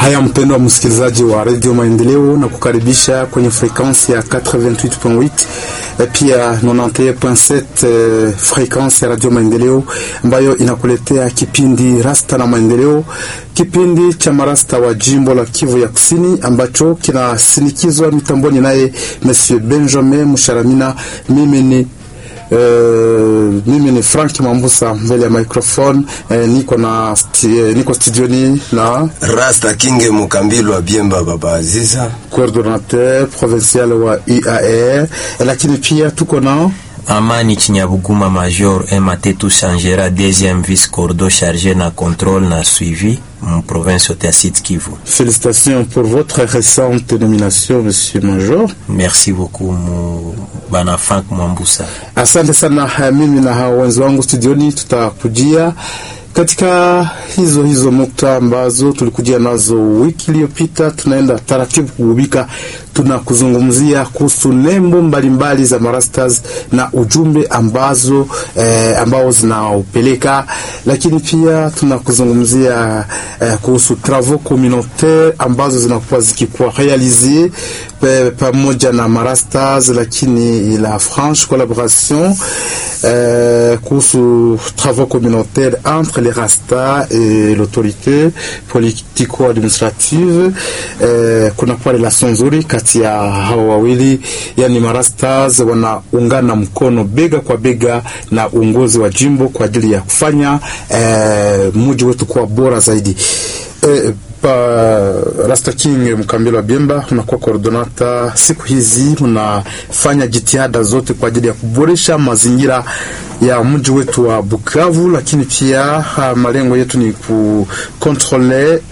Haya, mpendwa msikilizaji wa Radio Maendeleo, na kukaribisha kwenye frekansi ya 88.8 pia 91.7 eh, frekansi ya Radio Maendeleo ambayo inakuletea kipindi Rasta na Maendeleo, kipindi cha marasta wa jimbo la Kivu ya Kusini ambacho kinasinikizwa mitamboni naye Monsieur Benjamin Musharamina. Mimi ni Uh, mimi ni Frank Mambusa mbele ya microphone uh, niko na sti, uh, niko studioni na Rasta Kinge Mukambilwa Biemba Baba Aziza, coordinateur provincial wa UAR, lakini pia tuko na Amani Chinyabuguma Major Ematetu Changera deuxième vice cordo chargé na contrôle na suivi en province de Sud Kivu. Félicitations pour votre récente nomination Monsieur Major. Merci beaucoup mu bana Frank Mwambusa. Asante sana. Mimi na hao wenzi wangu studioni tutakujia katika hizo hizo nukta ambazo tulikujia nazo wiki iliyopita. Tunaenda taratibu kuhubika, tuna kuzungumzia kuhusu nembo mbalimbali za marastas na ujumbe ambazo eh, ambao zinaupeleka, lakini pia tuna kuzungumzia eh, kuhusu travaux communautaire ambazo zinakuwa zikikuwa realize pamoja na marastas, lakini la franche collaboration eh, kuhusu travaux communautaires entre les Rasta et l'autorité politico-administrative. Eh, kunakuwa relation nzuri kati ya hao wawili, yani marastas wanaungana mkono bega kwa bega na uongozi wa jimbo kwa ajili ya kufanya eh, mji wetu kuwa bora zaidi. Eh, pa Rasta King Mkambilo wa Biemba, unakuwa koordinata siku hizi, unafanya jitihada zote kwa ajili ya kuboresha mazingira ya mji wetu wa Bukavu, lakini pia malengo yetu ni kukontrole eh,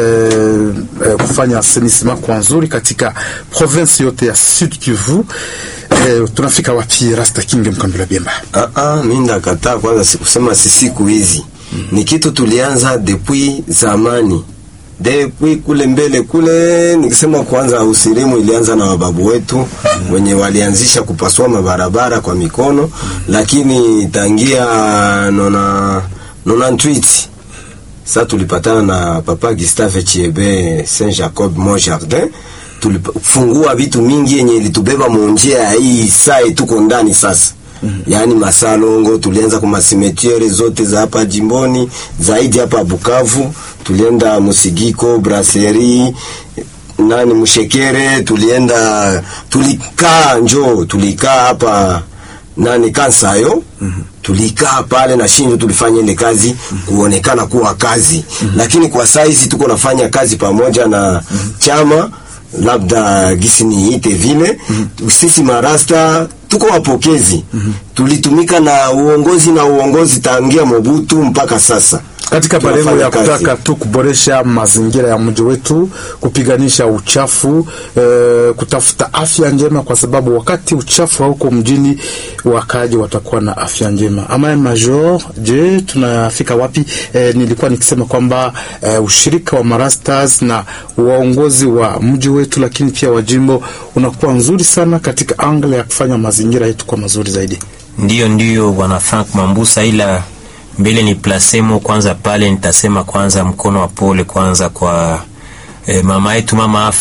eh, kufanya asenisima kwa nzuri katika province yote ya Sud Kivu. Eh, tunafika wapi Rasta King Mkambilo wa Biemba? Ah ah, mimi ndakataa kwanza, sikusema si siku hizi mm -hmm. Ni kitu tulianza depuis zamani depuis kule mbele kule, nikisema kwanza usirimu ilianza na wababu wetu mm -hmm. wenye walianzisha kupasua mabarabara kwa mikono mm -hmm. lakini tangia nona nona ntwiti sa tulipatana na papa Gustave Chiebe Saint Jacob Mont Jardin, tulifungua vitu mingi yenye ilitubeba munjia ya hii saa tuko ndani sasa Mm -hmm. Yaani masalongo tulianza kwa masimetiere zote za hapa jimboni, zaidi hapa Bukavu tulienda Musigiko, Brasserie, nani Mshekere, tulienda tulikaa njo tulikaa hapa nani Kansayo mm -hmm. tulikaa pale na Shinjo, tulifanya ile kazi mm -hmm. kuonekana kuwa kazi mm -hmm. lakini kwa saizi tuko nafanya kazi pamoja na mm -hmm. chama labda gisi niite vile mm -hmm. sisi marasta tuko wapokezi mm -hmm. tulitumika na uongozi na uongozi tangia Mobutu mpaka sasa katika malengo ya kutaka tu kuboresha mazingira ya mji wetu, kupiganisha uchafu e, kutafuta afya njema, kwa sababu wakati uchafu hauko mjini, wakaji watakuwa na afya njema. Ama Major, je, tunafika wapi? E, nilikuwa nikisema kwamba e, ushirika wa marastas na waongozi wa mji wetu, lakini pia wa jimbo unakuwa nzuri sana katika angle ya kufanya mazingira yetu kwa mazuri zaidi. Ndiyo, ndiyo bwana Frank Mambusa, ila mbele ni plasemo kwanza pale, nitasema kwanza mkono wa pole kwanza kwa eh, mama yetu mama